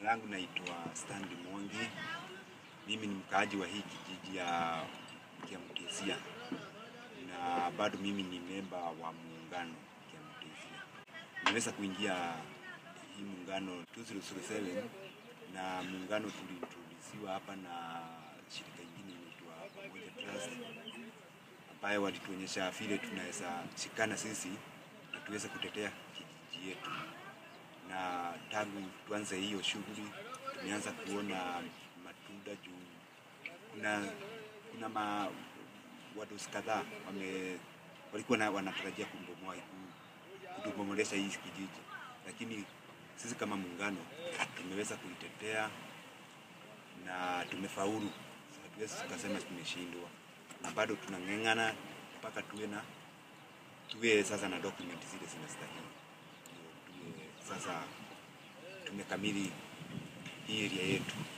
langu naitwa Stanley Mwangi. Mimi ni mkaaji wa hii kijiji ya Kiamtesia na bado mimi ni memba wa muungano Kiamtesia. Nimeweza kuingia hii muungano 2007 na muungano tuliintrodusiwa hapa na shirika ingine inaitwa Pamoja Trust ambayo walituonyesha vile tunaweza shikana sisi na tuweze kutetea kijiji yetu na tangu tuanze hiyo shughuli tumeanza kuona matunda juu kuna kuna ma wadosi kadhaa wame walikuwa na, wanatarajia kubomoa kutubomolesha hii kijiji, lakini sisi kama muungano tumeweza kuitetea na tumefaulu. Hatuwezi tukasema tumeshindwa, na bado tunang'eng'ana mpaka tuwe na tuwe sasa na document zile zinastahili ndio tuwe sasa tumekamili hii area yetu.